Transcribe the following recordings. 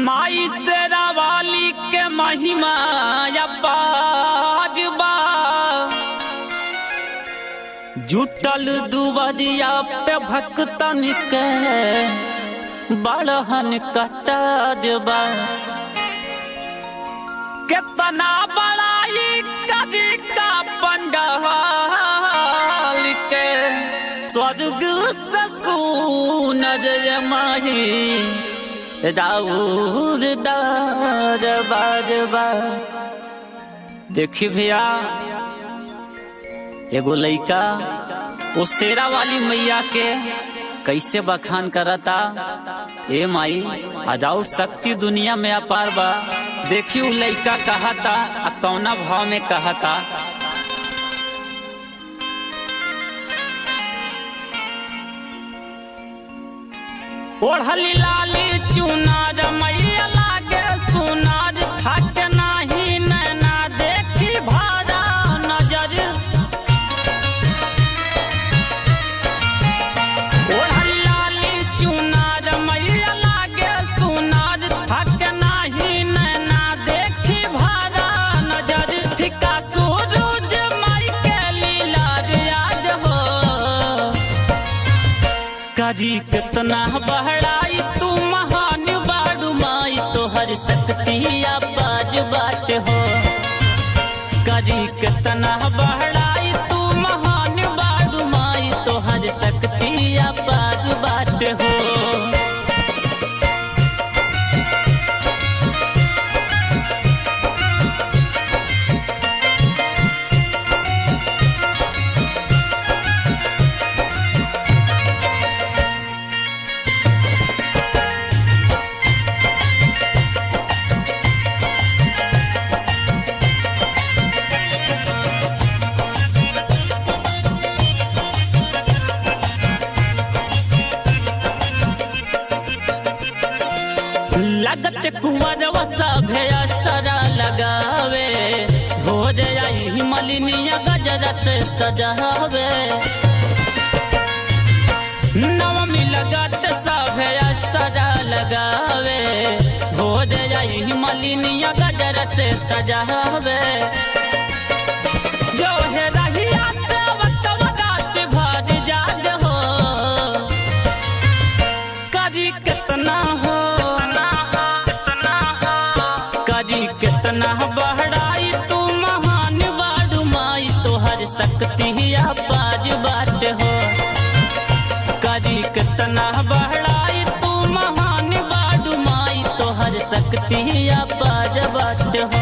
माई तेरा वाली के महिमा अपार बा जुटल दुबरिया पे भक्तन के बड़हन कतार बा कितना बड़ाई कदी का पंडाल के स्वर्ग से सुनर माही राउर दार बार बार देखी भैया एगो लइका वो शेरा वाली मैया के कैसे बखान करता ए माई अदाउट शक्ति दुनिया में अपार बा देखी उ लइका कहता आ कौना भाव में कहता ओढ़ली लाली चुनार मैया लागे सुनार थक नाही नैना देखी भारा नजर ओढ़ली लाली चुनार मैया लागे सुनार थक नाही नैना देखी भारा नजर फिका सूरज माई के लीला याद हो करी कितना बहराई तू महान बाड़ू माई तोहर शक्ति बाज बाट हो करी कितना बहराई तू महान बाड़ू माई तोहर शक्ति बाज बाट हो लगत कुंवर सभे सरा लगावे हो जाई मलिनिया गजरत सजावे नवमी लगत सभे सरा लगावे हो जाई मलिनिया गजरत सजावे जो है रहिया से वक्त रात भर जाग हो करी कितना हो करी कितना बहराई तू महान बाडू माई तोहर शक्ति बाज बाट हो करी कितना बहराई तू महान बाडू माई तोहर शक्ति बाज बाट हो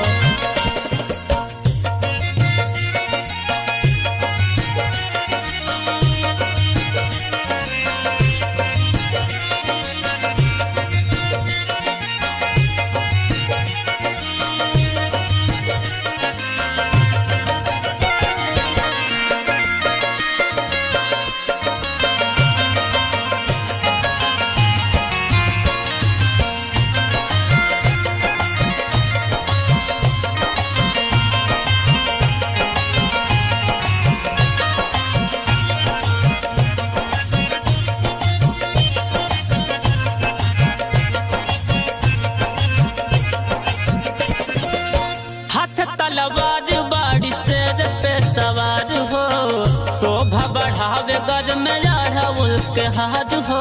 हाथ तलवार बाड़ी शेर पे सवार हो शोभा बढ़ावे गज में अढ़उल के हाथ हो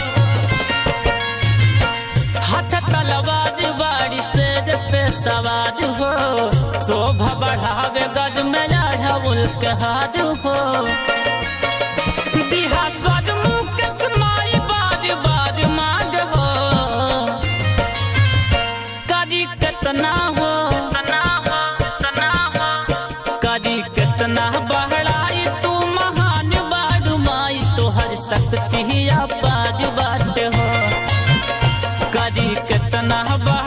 हाथ तलवार बाड़ी शेर पे सवार हो शोभा बढ़ावे गज में अढ़उल के हाथ हो दिहा सजमुख माई बाज बाज मांग हो करी कितना हो करी कितना बहराई तू महान बाडू माई तोहर शक्ति बाज बाट हो करी कितना बा